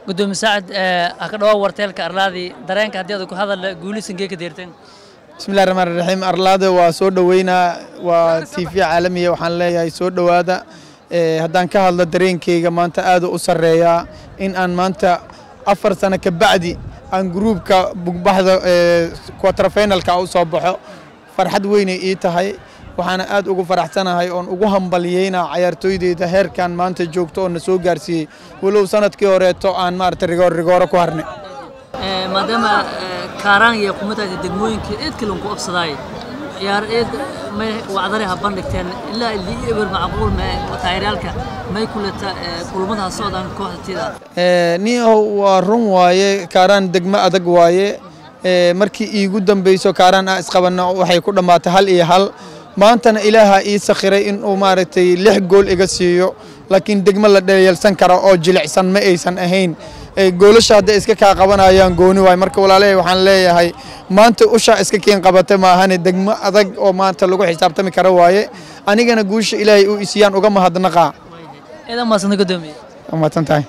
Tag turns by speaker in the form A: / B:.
A: gudoomiye saacid ha ka dhawaa warteelka arlaadii dareenka haddii aad ku hadal guulisankee ka deerteen
B: bismillahi raxmaan raxiim arlaada waa soo dhoweynaa waa t v caalamiya waxaan leeyahay soo dhowaada haddaan ka hadlo dareenkeyga maanta aada u sarreeyaa in aan maanta afar sano ka bacdi aan gruubka bugbaxda quarterfinalka u soo baxo farxad weynay ii tahay waxaana aad ugu faraxsanahay oon ugu hambalyeynaa cayaartooydeyda heerkan maanta joogto oo na soo gaarsiiyey walow sanadkii horeeto aan maarata rigoor rigooro ku harnay
A: maadaama kaaraan iyo kumataasi degmooyinka eed kalan ku obsadaay ciyaar eed may wacdare ha bandhigteen ilaa ilii eber macquul ma taageeryaalka may kuleta kulmadaha socdaan kooxda tida
B: niyahow waa run waaye kaaraan degmo adag waaye markii iigu dambeyso kaaraan aa isqabanna waxay ku dhammaatay hal iyo hal maantana ilaaha ii sakhiray inuu maaragtay lix gool iga siiyo laakiin degmo la dhaliilsan kara oo jilicsan ma aysan ahayn goolasha hadday iska kaa qabanayaan gooni waay marka walaalahay waxaan leeyahay maanta ushaa iska keen qabata maahane degmo adag oo maanta lagu xisaabtami kara waaye anigana guusha ilaahay u isiyaan uga mahadnaqaa
A: eedan maasanta gudoomiye
B: mahadsan tahay